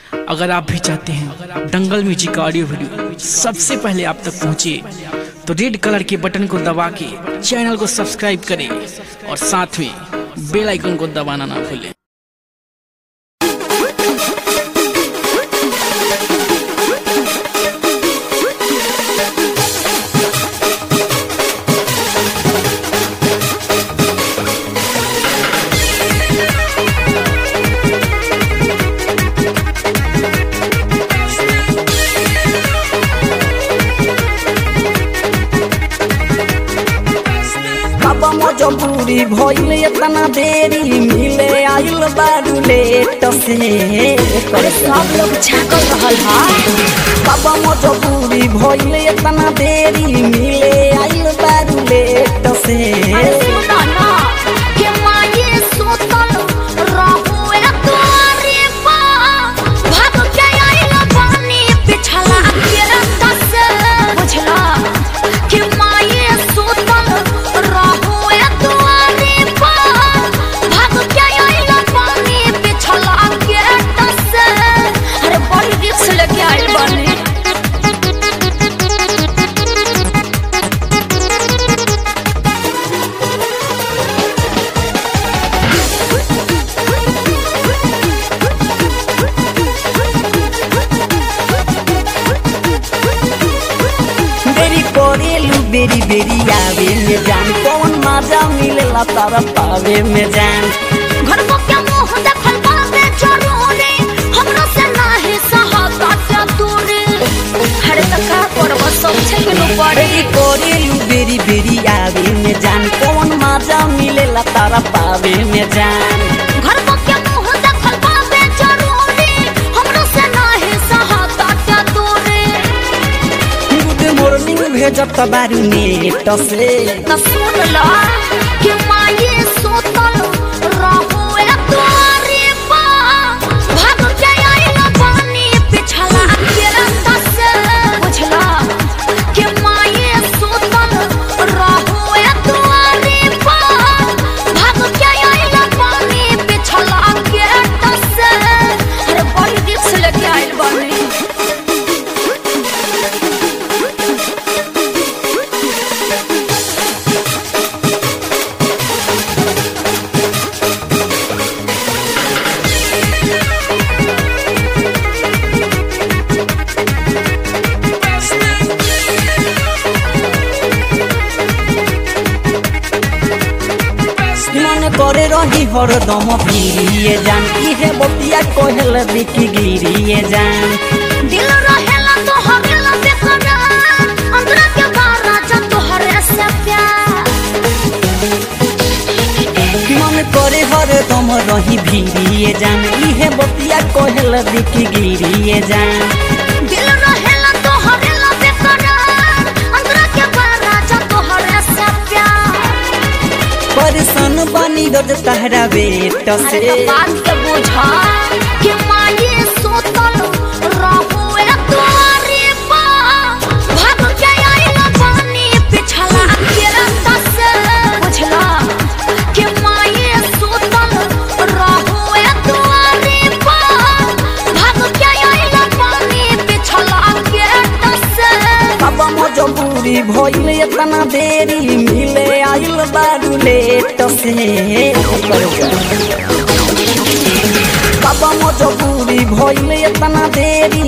अगर आप भी चाहते हैं दंगल म्यूजिक का ऑडियो वीडियो सबसे पहले आप तक पहुंचे तो रेड कलर के बटन को दबा के चैनल को सब्सक्राइब करें और साथ में बेल आइकन को दबाना ना भूलें अब मजबूरी भइल इतना देरी मिले आइल बारू लेट से अरे सब लोग झाँकल रहल है अब मजबूरी भइल इतना देरी मिले आइल बारू लेट से अरे सुनो ना कि माये सुतल रहू ए तोरे पा भाग के आइल पानी पिछला के रास्ता से बुझला कि माये सुतल रहू ए तोरे पा भाग के आइल पानी पिछला के रास्ता से अरे बड़ी रिक्स लेके आइल बानी बेरी करेलू बेरी बेरी आवे में जान कौन मजा मिलेला तारा पावे में जान घर को क्या मुंह देखल बाबे जरूरी हमरा से नाही सहाता क्या दूरी हरे त का करब सब छे के नो पड़े बेरी करेलू बेरी बेरी आवे में जान कौन मजा मिलेला तारा पावे में जान घर को क्या मुंह देखल बाबे जरूरी हमरा से नाही सहाता क्या दूरी गुड मॉर्निंग भेजत बारू नेट से त सुन ला कि माये सोतल रहू ए तोरे पा भाग के आइल पानी पिछला के रास्ता से बुझला कि माये सोतल रहू ए तोरे पा भाग के आइल पानी पिछला के रास्ता से अरे बड़ी रिक्स लेके आइल बानी मन करे रही हरदम फिरिए जान इहे बतिया कहल बिकी गिरिए जान दिल रहेला तो हरेला बेकरार अंदर के बाहर राजा तोहरे से प्यार मन करे हरदम रही भिरिए जान इहे बतिया कहल बिकी गिरिए जान दिल रहेला तो हरेला बेकरार अंदर के बाहर राजा तोहरे से प्यार परेशान बनी रोज तहरा बेट अरे से तो बात के बुझा कि माये सोतल रहू ए तोरे पा भाग के आइल पानी पिछला के रास्ता से बुझला कि माये सोतल रहू ए तोरे पा भाग के आइल पानी पिछला के रास्ता से अब मजबूरी भइल इतना देरी मिले आइल बारू लेट से बाबा मजबूरी भइल इतना देरी